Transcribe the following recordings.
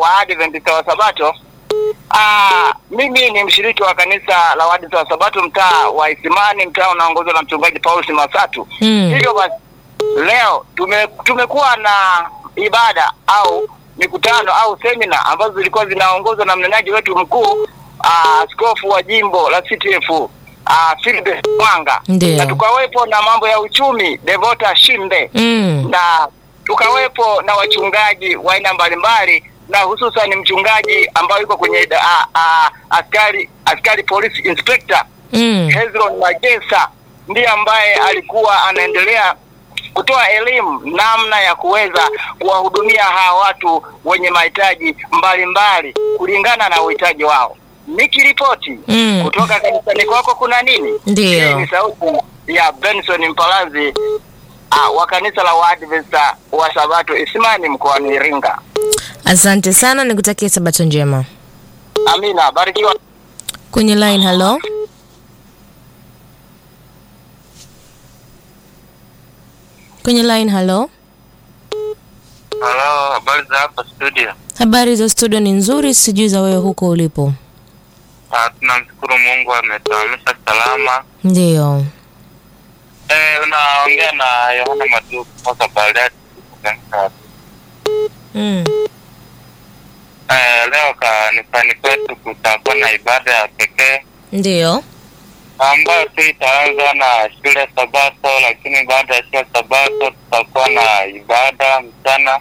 Waadventista wa Sabato. Ah, mimi ni mshiriki wa kanisa la Waadventista wa Sabato mtaa wa Isimani, mtaa unaongozwa na mchungaji Paul Masatu. Mm. Hivyo basi leo tume, tumekuwa na ibada au mikutano au semina ambazo zilikuwa zinaongozwa na mnenaji wetu mkuu ah, askofu wa jimbo la CTF ah, Philip Mwanga Ndio. na tukawepo na mambo ya uchumi Devota Shimbe Mm. na tukawepo na wachungaji wa aina mbalimbali na hususan mchungaji ambaye yuko kwenye a, a, askari askari police inspector Mm. Hezron Magesa ndiye ambaye alikuwa anaendelea kutoa elimu namna ya kuweza kuwahudumia hawa watu wenye mahitaji mbalimbali kulingana na uhitaji wao. Nikiripoti Mm. kutoka kanisani kwako kuna nini? Ndiyo. Hii ni sauti ya Benson Mpalazi ah, wa kanisa la Waadventista wa Sabato Isimani mkoani Iringa. Asante sana, nikutakie sabato njema. Amina, barikiwa. Kwenye line, hello. Kwenye line, hello. Halo, habari za hapa studio? Habari za studio ni nzuri, sijui za wewe huko ulipo. Ah, tunamshukuru Mungu ametuamisha salama. Ndiyo. Eh, unaongea na Yohana Madu kutoka Bariadi. Mm. Eh, leo kanisani kwetu kutakuwa na ibada ya pekee Ndiyo. ambayo tu itaanza na shule Sabato, lakini baada ya shule Sabato tutakuwa na ibada mchana.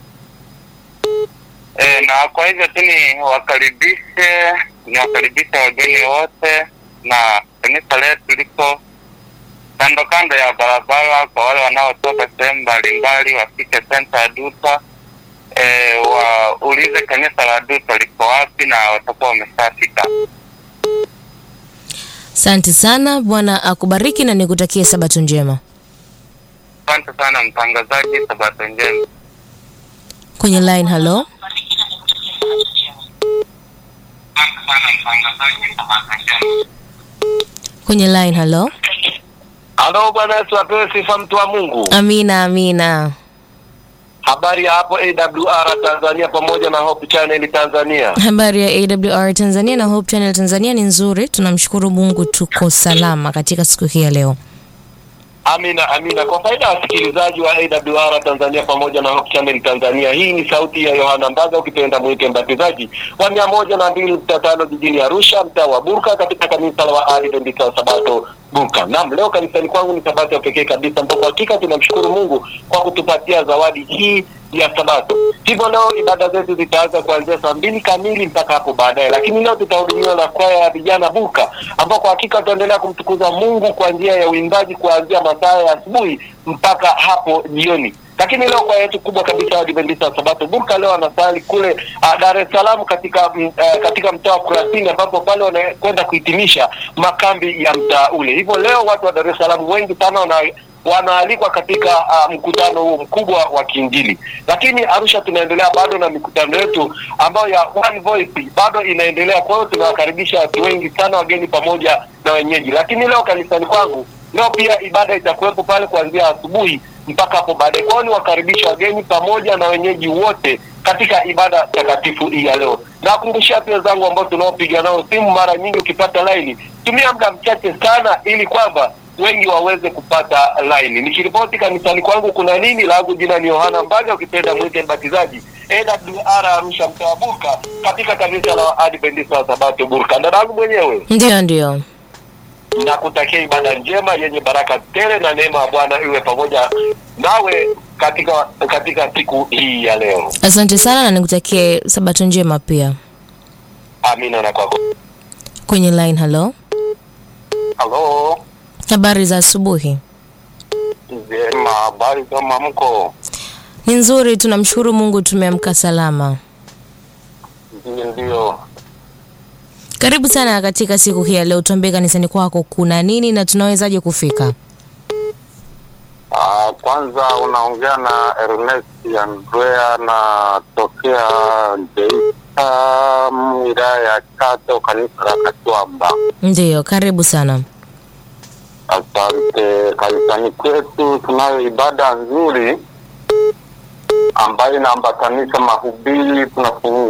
E, na kwa hivyo tu ni wakaribishe ni wakaribishe wageni wote, na kanisa letu liko kando kando ya barabara. Kwa wale wanaotoka sehemu mbalimbali wafike senta ya Duta, e, waulize kanisa la Duta liko wapi, na watakuwa wameshafika. Asante sana, Bwana akubariki na nikutakie sabato njema. Asante sana mtangazaji, sabato njema. Kwenye line, hello. Asante sana mtangazaji, sabato njema. Kwenye line, hello. Halo, Bwana Yesu apewe sifa, mtu wa Mungu. Amina, amina. Habari ya hapo AWR Tanzania pamoja na Hope Channel Tanzania. Habari ya AWR Tanzania na Hope Channel Tanzania ni nzuri, tunamshukuru Mungu, tuko salama katika siku hii ya leo. Amina, amina. Kwa faida ya wasikilizaji wa AWR Tanzania pamoja na Hope Channel Tanzania, hii ni sauti ya Yohana Mbaga, ukipenda mwite mbatizaji wa mia moja na mbili nukta tano jijini Arusha, mtaa wa Burka, katika kanisa la Waadventista wa Sabato Burka. Naam, leo kanisani kwangu ni sabato ya pekee kabisa, ambapo hakika tunamshukuru Mungu kwa kutupatia zawadi hii ya Sabato. Hivyo leo ibada zetu zitaanza kuanzia saa mbili kamili mpaka hapo baadaye, lakini leo tutahudumiwa na kwaya ya vijana Buka, ambao kwa hakika tutaendelea kumtukuza Mungu kwa njia ya uimbaji kuanzia masaa ya asubuhi mpaka hapo jioni. Lakini leo kwaya yetu kubwa kabisa ya Adventista wa Sabato Burka leo wanasali kule uh, Dar es Salaam katika mm, uh, katika mtaa wa Kurasini, ambapo pale wanakwenda kuhitimisha makambi ya mtaa ule. Hivyo leo watu wa Dar es Salaam wengi sana wana wanaalikwa katika uh, mkutano huu mkubwa wa kiinjili. Lakini Arusha tunaendelea bado na mikutano yetu ambayo ya One Voice bado inaendelea. Kwa hiyo tunawakaribisha watu wengi sana, wageni pamoja na wenyeji. Lakini leo kanisani kwangu leo pia ibada itakuwepo pale kuanzia asubuhi mpaka hapo baadaye. Kwa hiyo niwakaribisha wageni pamoja na wenyeji wote katika ibada takatifu hii ya leo. Nawakumbushia pia zangu ambao tunaopiga nao simu, mara nyingi ukipata laini, tumia muda mchache sana, ili kwamba wengi waweze kupata laini. Nikiripoti kanisani kwangu kuna nini, langu jina ni Yohana Mbaga, ukipenda mwite mbatizaji AWR Arusha, mtaa wa Burka, katika kanisa la Adventista wa Sabato Burka. Dadangu mwenyewe Ndio, ndio. nakutakia ibada njema yenye baraka tele na neema ya Bwana iwe pamoja nawe katika katika siku hii ya leo. Asante sana na nikutakie sabato njema pia. Amina na kwako. Kwenye line, hello. Halo, Habari za asubuhi. njema. Habari za mwamko? Ni nzuri, tunamshukuru Mungu, tumeamka salama. Ndio, ndio. Karibu sana katika siku hii ya leo, tuambie kanisani kwako kuna nini na tunawezaje kufika? Ah, kwanza unaongea na Ernest Andrea na tokea Geita, wilaya ya Chato, kanisa la Katwamba. Ndiyo, karibu sana. Asante. Kanisani kwetu tunayo ibada nzuri ambayo inaambatanisha mahubiri, tunafungua